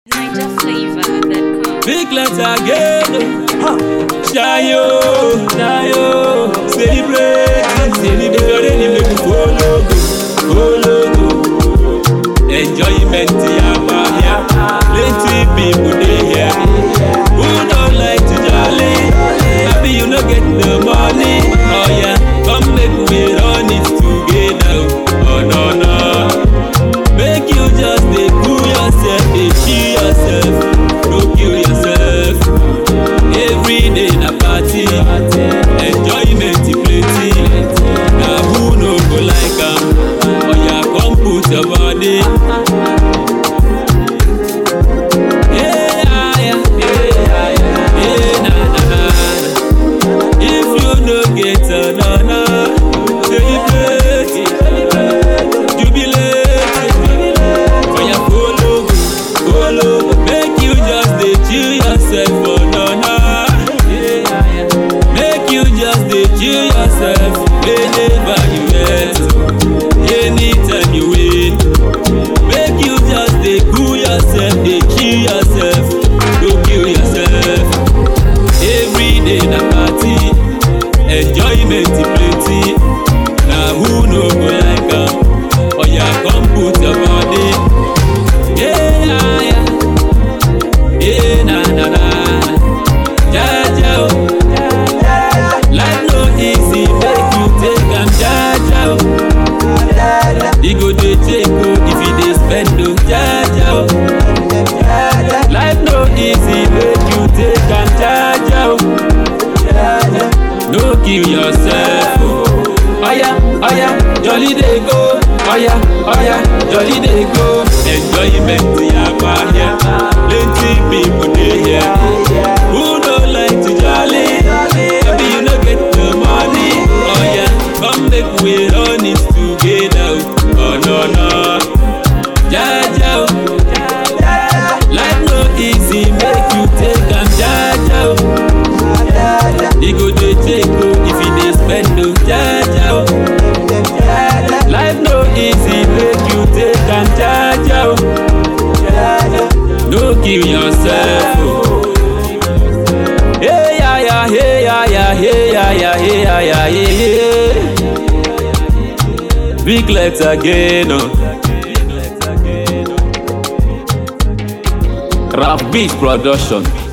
NigerFlavor.com. Big letter again. Shayo, shayo, celebrate, celebrate. If you're ready, make you follow, go, follow, go. Enjoyment, yaba here. Plenty people they here. Who don't like to jolly? Happy you no get the money. Oh yeah, come make we run it together. Oh no no. Make you just dey cool yourself, dey chill yourself, no kill yourself. Every day na party, enjoyment plenty. Na who no go like am? Oya come put your body. Yeah, yeah, yeah, yeah, na, na, na, na. If you no get anana, celebrate, jubilate. Oya follow, follow, make you just dey chill yourself for nana. Make you just dey chill yourself whenever you get, anytime you win. Make you just dey cool yourself, dey chill yourself, no kill yourself. Every day na party, enjoyment plenty. Na who no go like am? Oya come put your body. Yeah, yeah, yeah, na na na. Jaja, oh. life no easy, make you take am jaja. oh. E go dey take oh if you dey spend oh jaja. oh. Life no easy, make you take am jaja. oh. No kill yourself. Oh. Oya, oya, jolly dey go. Oya, oya, jolly dey go. Enjoyment yaba here. Plenty people dey here. Who no like to jolly? Maybe you no get the money. Oya, come make we run it together. Oh no no, jaja. oh. Life no easy, make you take am jaja. oh. E go dey take oh if you dey spend oh jaja. oh. Life no easy, make you take am jaja. oh. No kill yourself. Oh. Hey ya ya, hey ya ya, hey ya ya, hey ya ya, hey hey. Big legs again. Oh. Rap Beat Production.